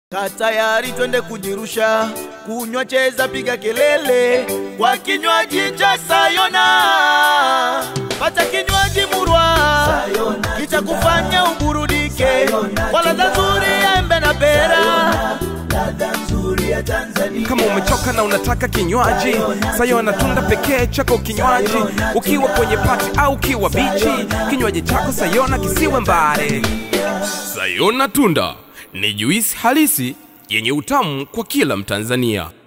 Ka tayari twende kujirusha, kunywa, cheza, piga kelele kwa kinywaji cha Sayona. Pata kinywaji murwa kitakufanya uburudike kwa ladha nzuri ya embe na pera. Kama umechoka na unataka kinywaji, Sayona tunda pekee chako kinywaji. Ukiwa kwenye pati au ukiwa bichi, kinywaji chako Sayona kisiwe mbare. Sayona tunda ni juisi halisi yenye utamu kwa kila Mtanzania.